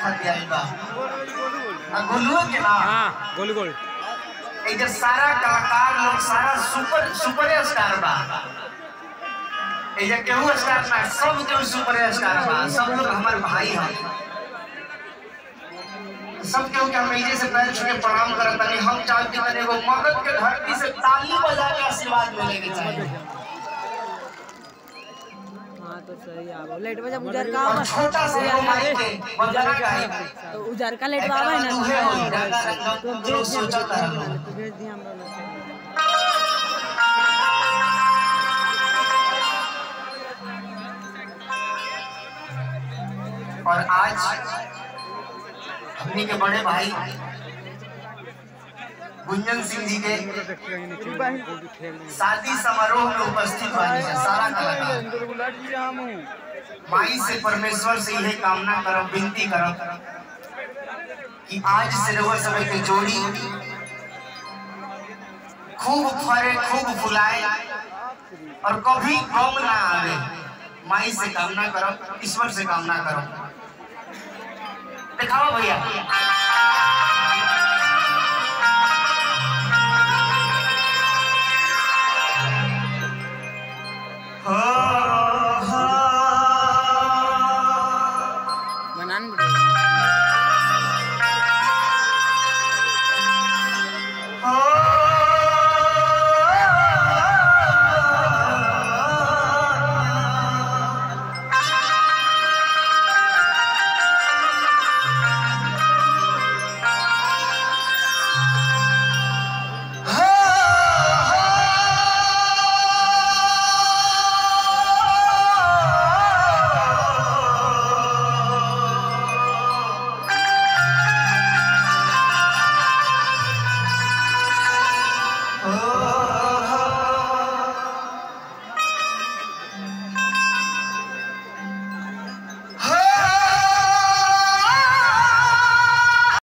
खातिर आइल बा आ गोलुओ के ना हाँ गोल गोल ए जे सारा कलाकार लोग सारा सुपर सुपर स्टार बा ए जे केहू स्टार ना सब केहू सुपर स्टार बा सब लोग हमारे भाई हैं सब केहू के हम एजे से पैर छू के प्रणाम करत तानी हम चाहते कि तनी एगो मगध के धरती से ताली बजा के आशीर्वाद मिले के चाहिए हाँ तो सही आवा लाइट बजा उजार का और छोटा सा एगो माइक के वंदना गाई तो उजार का लाइट एकरा आवा में है दुहे होई, ना रंगा रंगा तो लोग भेज दिया सोचत रहलो। तो भेज दिया हम लोग और आज हमनी के बड़े भाई गुंजन सिंह जी के शादी समारोह में उपस्थित बानी है सारा कलाकार माई से परमेश्वर से यही कामना करब विनती करब कि आज से रउआ समय के जोड़ी खूब फरे खूब फुलाए और कभी कम ना आवे माई से कामना करब ईश्वर से कामना करब दिखाओ भैया हो, हो। बनान बिड़े